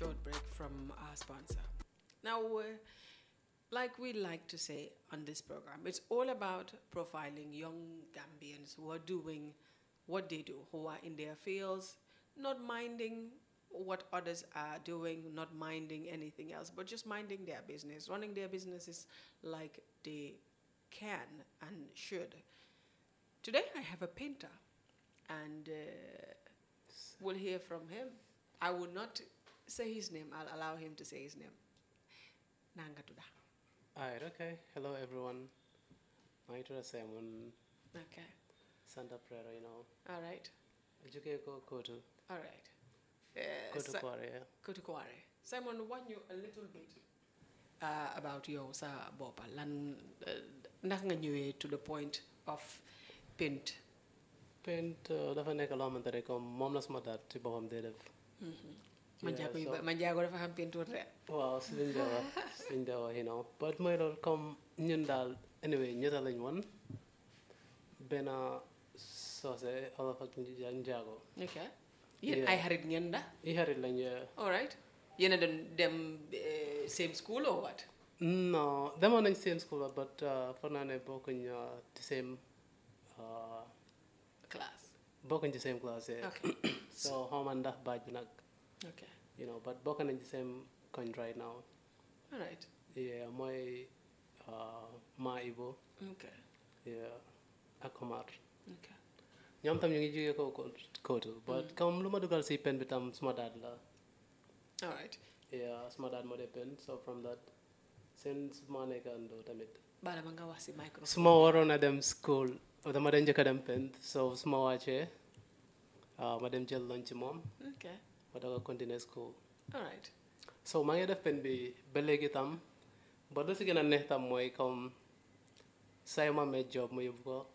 short break from our sponsor. Now, uh, like we like to say on this program, it's all about profiling young Gambians who are doing what they do, who are in their fields, not minding what others are doing, not minding anything else, but just minding their business, running their businesses like they can and should. Today I have a painter, and uh, we'll hear from him. I will not say his name, I'll allow him to say his name. Nangatuda. Alright, okay. Hello everyone. maa ngi tudd Simon Okay. Santa Prera, you know. All right. jógee ko Kotu. All right. Uh, Kotu Si- Kware, yeah. Kotu Kware. Simon, want you a little bit uh, about yow sa boppa lan uh, ndax nga ñëwee to the point of paint. Paint uh, dafa nekk loo xamante ne comme moom la suma daat ci boppam dee def. man Yeah, jaago yu so- ba- man jaago dafa xam peinture de. waaw si liñ dee wax si liñ dee wax you know but mooy loolu comme ñun daal anyway ñetta lañ woon benn soose olof ak nja- njaago ok yéen Yeah. ay xarit ngeen da. i xarit lañ yeah. all right yéen a doon dem eh, same school or what. non demoon nañ same school but uh, foog naa ne bokkuñ uh, ci same uh, class. bokkuñ ci same class yeah. ok so xaw ma ndax baaj bi nag ok you know but bokk nañ ci same coin right now all right yeah mooy uh, maa Ibo ok yeah ak Omar ok ñoom tam ñu ngi jógee ko ko- kootu but comme lu ma dugal si pen bi tam suma daad la all right yeah suma daad moo dee pen so from that seen suma nekkandoo tamit baala ma nga wax si microphone. su ma waroon a dem school dama dee njëkk a dem pen so su ma wàccee ah, ma dem jël lunch ci moom ok ma doog a continuer school all right so maa ngi def pen bi ba léegi tam ba lu si gën a neex tam mooy comme say ma amee job ma yóbbu ko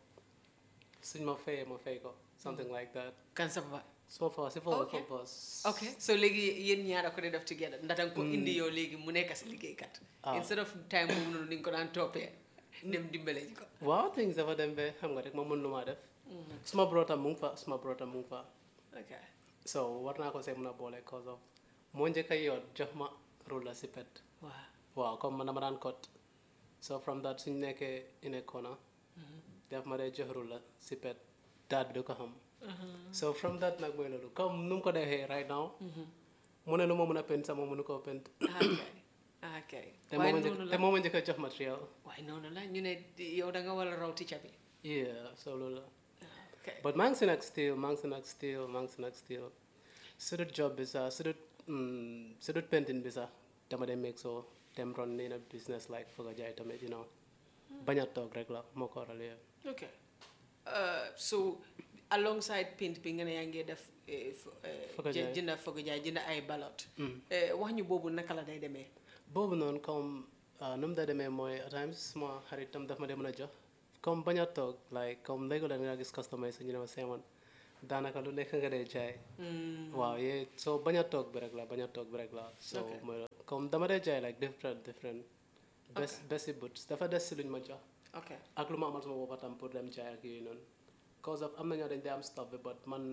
suñ ma fayee ma fay ko something like that kan sa papa. suma fa si foofu Okay. foofu ok so léegi yéen ñaar a ko dee def together ndax danga ko indi yow léegi mu nekk si liggéeykat. Ah. instead of time boobu noonu ni nga ko daan toppee. dem dimbale ji ko. waaw things dafa dem ba xam nga rek ma mën lu ma def suma bro tam mu ngi fa suma bro tam mu ngi fa ok so war naa ko see mën a boole cause of moo njëkk a yoot jox ma rula si pet waaw. waaw comme man dama daan kot so from that suñ nekkee in a corner def ma dee jox rula si pet daat bi du ko xam so from that nag mooy loolu comme nu mu ko defee right now mu ne lu ma mën a pent sama mënu koo pent ok ok te waaye moo ma njëkk noonu te la moo ma njëkk a jox matériel waaye noonu la ñu ne yow da nga war a raw ticca bi. yeah so loolu la ok But maa ngi si nag still maa ngi si nag still maa ngi si nag still su dut job bi sax su dut mm, su dut pentin bi sax dama dem make so dem ron nii na business like foog a jaay tamit you know bañ a toog rek la moo ko waral yeah. ok Uh, so alongside paint bi nga ne yaa ngi def eh, fo- eh, Fogo jë- jaay. jënda fogo jaay jënda ay balot Mm. Eh, wax ñu boobu naka la day demee boobu noonu comme ah, nu mu daa demee mooy at times suma xarit tam daf ma dee mën a jox comme bañ a toog like comme léegi la nga gis customer yi ñu ne ma seemoon daanaka lu nekk nga dee jaay waaw yee soo bañ a toog bi rek la bañ a toog bi rek la so Okay. mooy loolu. comme dama dee jaay like different different best best si boots dafa des si luñ ma jox ok ak lu ma amal sama boppa tam pour dem jaay ak yooyu noonu cause of am na ñoo dañ dee am stuff bi but man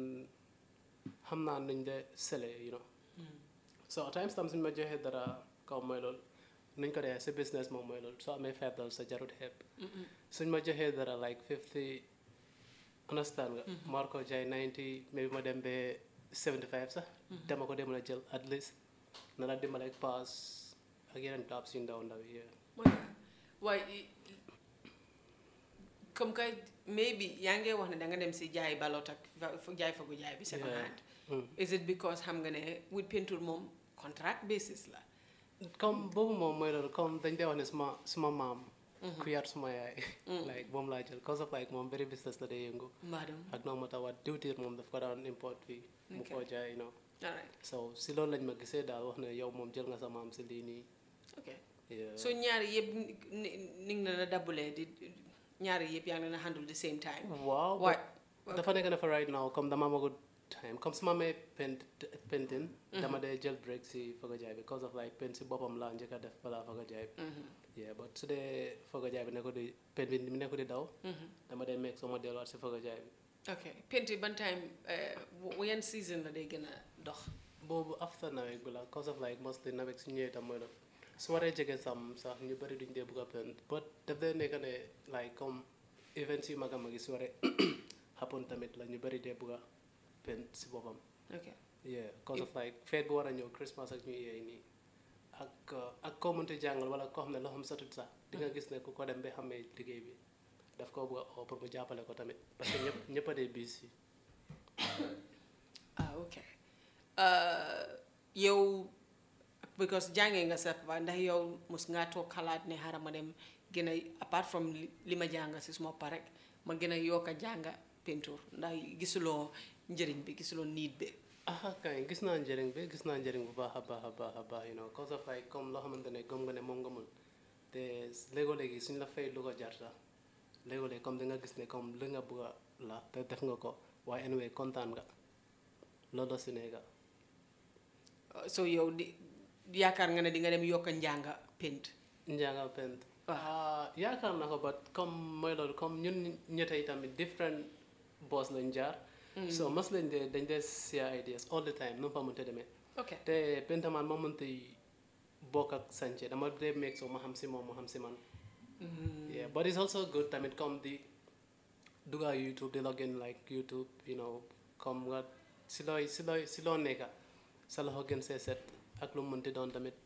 xam naa nuñ dee sele you know so at times tam suñ ma joxee dara kaw mooy loolu nuñ ko dee sa business moom mooy loolu soo amee five dollars sa jarut xeeb suñ ma joxee dara like fifty understand nga ma war ko jaay ninety maybe ma dem ba seventy five sax dama ko dem mën a jël at least na la dimbale ak pass ak yeneen tabs yu ndaw ndaw yi yeah. mooy waaye i- comme que maybe yaa ngi wax ne da nga dem si jaay balot ak fa- fa- jaay fogo jaay bi second Yeah. hand Mm. is it because xam nga ne with peinture moom contract basis la comme boobu moom mooy loolu comme dañ dee wax ne suma suma maam ku yar suma yaay like moom laa jël cause of like moom very business la day yëngu madam ak noo ma tawaat diwtiir moom daf ko daan import fii mu Okay. koo jaay you know all right so si loolu lañ ma gisee daal wax ne yow moom jël nga sa maam si lii nii ok yeah. so ñaari yëpp ni ni nga na dabulee di ñaari yëpp yaa ngi leen a handle the same time waaw waay but dafa nekk ne fa right now comme dama amagut time comme su ma amee pent pentin dama dee jël break si foga jaay bi cause of like pen si boppam laa njëkk a def balaa foga jaay bi yeah but su dee foga jaay bi ne ko di pen bi ne ko di daw dama dee meeg soo ma delluwaat si foga jaay bi ok penti ban time eh, w- yan season la day gën a dox boobu after nawet bi la cause of like mostly nawet su ñëwee tam mooy loolu su waree jege sam sax ñu bëri duñ dee bugg a paint but daf dee nekk ne like comme events yu mag a mag yi su waree happen tamit la ñu bëri dee bugg a paint si boppam ok yeah cause of like fête bu war a ñëw Christmas ak New Year nii ak uh, ak koo mënti jàngal wala koo xam ne loxoom satut sax di nga gis ne ku ko dem ba xamee liggéey bi daf koo bëgg a oo pour mu jàppale ko tamit parce que ñëpp ñëpp a dee bis yi ah ok Uh, yow because jàngee nga sa papa ndax yow mos ngaa toog xalaat ne xaaral ma dem gën a apart from li li ma jàng si suma pare ma gën a yokk a jànga peinture ndax gisuloo njëriñ bi gisuloo niit bi ah kay gis naa njëriñ bi gis naa njëriñ bu baax a baax a baax a baax you know cause of like comme loo xamante ne gëm nga ne moom nga mun te léegoo-léegi suñ la fay lu ko jar sax léegoo-léegi comme di nga gis ne comme li nga bëgg a la te def nga ko waaye anyway kontaan nga loolu la si nekka Uh, so yow di yaakaar nga ne di nga dem yokk a njànga paint njàngal pent Waaw. ah yaakaar na ko but comme mooy loolu comme ñun ñettey tamit different boss lañ jaar so mos lañ dee dañ dee share ideas all the time nu mu fa mënte demee ok te pentaman ma mënta bokk ak sànce dama dee make so ma xam si moom ma xam si man yeah but it's also good tamit comme di dugga YouTube di login like YouTube you know comme nga si looy si looy si loo nekka sa loxo gën see set ak lu mu mënti doon tamit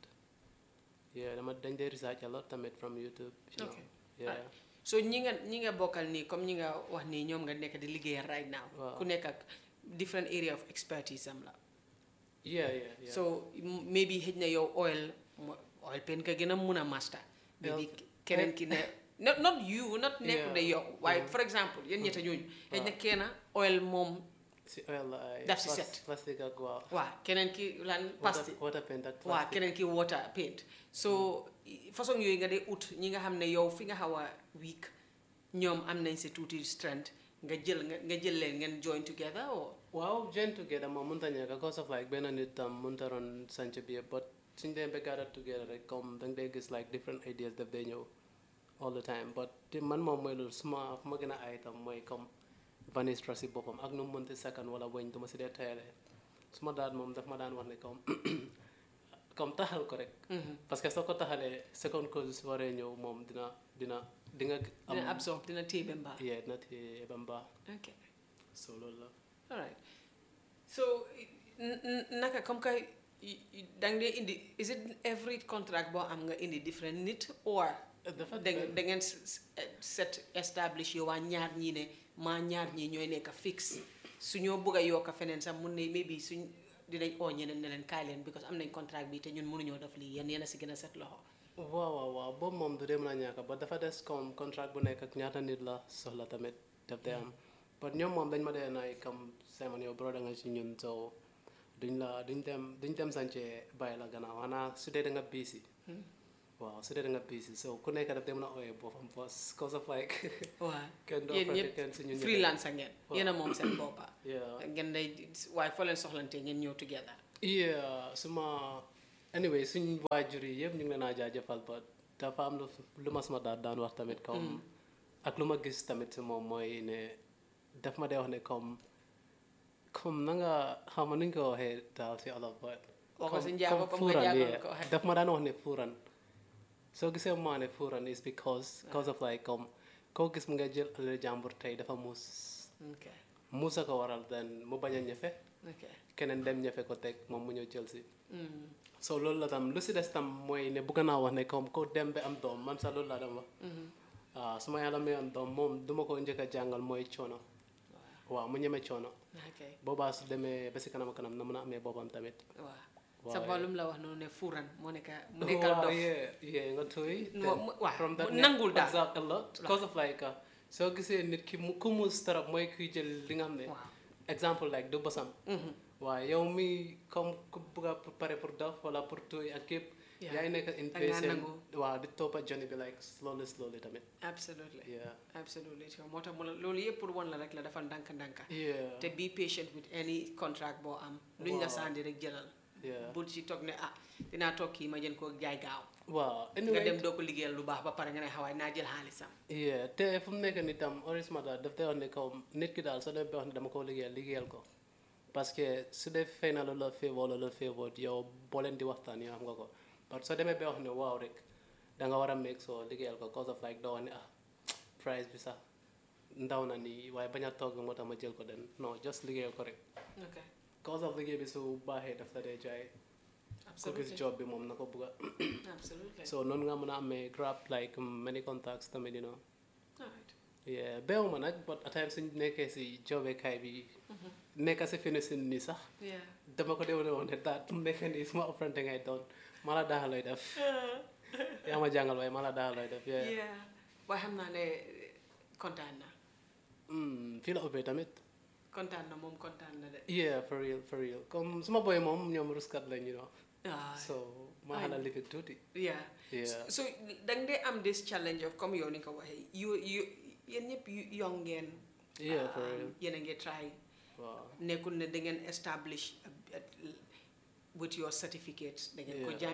yeah dama dañ dee research a lot tamit from YouTube you know Okay. yeah so ñi nga ñi nga bokkal nii comme ñi nga wax nii ñoom nga nekk di liggéeyal right now Waaw. ku nekk ak different area of expertise am la yeah yeah yeah so m- maybe xëj na yow oil mo- oil paint ka gën a mun a master maybe Well, keneen ki ne not not you not nekku de Yeah. yow waaye for exemple yéen ñetta ñooñu xëj na kenn oil moom si oil la ay Daf si plas- set. plastique ak waaw waa keneen ki lan water, pasti water paint ak waa plastique keneen ki water paint so i- façon yooyu nga dee ut ñi nga xam ne yow fi nga xaw a weak ñoom am nañ si tuuti strength nga jël nga nga jël leen ngeen join together or waaw join together moom mënta ñàkk cause of like benn nit tam mënta ron sanc bi yëpp but suñ dee ba gather together rek comme danga dee gis like different ideas daf dee ñëw all the time but te man moom mooy loolu suma fu ma gën a ay tam mooy comme vanistra si boppam ak nu mu mënti sakkan wala weñ duma si dee tayale suma daan moom daf ma daan wax ne comme comme taxal ko rek parce que soo ko taxalee second cause su waree ñëw moom dina dina di nga am dina absorb dina téye mbaa yeah dina téye ba mbaa ok so loolu la all right so n- n- naka comme que y- y- dang dee indi is it every contract boo am nga indi different nit or dafa da ngeen da ngeen s- s- set establish yow waa ñaar ñii ne maa ñaar ñii ñooy nekk fixe su ñoo bëgg a yokk feneen sax mun ne maybe suñ dinañ oo ñeneen ne leen kaay leen because am nañ contract bi te ñun mënuñoo def lii yéen yéen a si gën a set loxo waaw waaw waaw boobu moom du dee mën a ñàkk ba dafa des comme contract bu nekk ak ñaata nit la soxla tamit daf dee am but ñoom moom dañ ma dee naay comme Simon yow broda nga ci ñun so duñ la duñ dem duñ dem sànce bàyyi la gannaaw xanaa su dee da nga busy waaw su dee da nga busy so ku nekk daf dee mën a ooyee boppam boss cause of like waaw kenn doo yéen fàtte ñëpp kenn si ñun ñëpp. freelance a ngeen yéen a moom seen boppa yeah ngeen day waaye foo leen soxlante ngeen ñëw together yeah suma anyway suñ waajur yi yëpp ñu ngi leen a jaajëfal ba dafa am lu lu ma suma daal daan wax tamit comme ak lu ma gis tamit si moom mooy ne daf ma dee wax ne comme comme na nga xam ma nuñ ko waxee daal si olof ba Wax ko si comme- njaago comme comme nga fuuran, njaago yeah. ko waxee. daf ma daan wax ne fuuran soo gisee maa ne fuuran is because cause of like comme koo gis mu nga jël alal jàmbur tey dafa muus ok muusa ko waral then mu bañ a ñefe ok keneen dem ñefe ko teg moom mu ñëw jël si Mm. so loolu la tam lu si des tam mooy ne bëgg naa wax ne comme ko dem ba am doom man sax loolu laa dem wax ah su ma yàlla may am doom moom duma ko njëkk a jàngal mooy coono waaw mu ñeme coono ok boobaa su demee ba si kanam a kanam na mën a amee boppam tamit waaw sa waaye- balum la wax noonu ne fuuran moo nekk mu nekkal waaw dof yeah yeah nga tooy Mo- mo- waaw, from that mu ne- nangul daal. exact a lot cause of like uh, soo gisee nit ki mu ku muus tarap mooy kuy jël li nga xam ne waaw exemple like du bosam Mhm. waaye yow mi comme ku bugg a pare pour dof wala pour tooy ak yëpp Yeah. yaay nekk Dangaa impatient nangu. waaw di toppa journey bi like slowly slowly tamit absolutely yeah absolutely so moo tax mu la loolu yëpp pour wan la rek la dafa ndànk ndànka yeah te be patient with any contract boo am luñ la Waaw. sandi rek jëlal yeah bul ci toog ne ah dinaa toog kii ma jën koo jaay gaaw waaw nga anyway dem doo ko liggéeyal lu baax ba pare nga ne xawaay naa jël xaalisam yeah te fu mu nekk ni tam heureusement daal daf day wax ne comme nit ki daal soo demee ba wax ne dama ko liggéeyal liggéeyal ko parce que su dee fay na la la favor la la favor yow boo leen di waxtaan yoo xam nga ko parce que soo demee ba wax ne waaw rek da nga war a make soo liggéeyal ko cause of like doo wax ne ah price bi sax ndaw na nii waaye bañ a toog moo tax ma jël ko den non just liggéeyal ko rek ok cause of liggéey bi su baaxee daf la dee jaay ko gis absolutely job bi moom na ko bugga absolutely so noonu nga mën a amee grab like many contacts tamit you know alright yeah beewuma nag but at times suñ nekkee si jobekaay bi nekka si finishing nii sax yeah dama ko déwle woon ne daal mu nekk nii suma apprenti ngay doon ma la daax looy def yaa ma jàngal waaye ma la daax looy def yeah. yeah waaye xam naa ne kontaan na Mm, fii la ubbee tamit kontaan na moom kontaan na de yeah for real for real comme suma boy moom ñoom ruskat lañ you know ah so ma I xala know. lifi tuuti yeah yeah so dang dee am this challenge of comme yow ni nga ko waxee you you yéen ñëpp yu- young ngeen yeah for um, real yéen a ngi try waaw nekkul ne da ngeen establish a- a- with your certificate da ngeen ko Yeah. jàng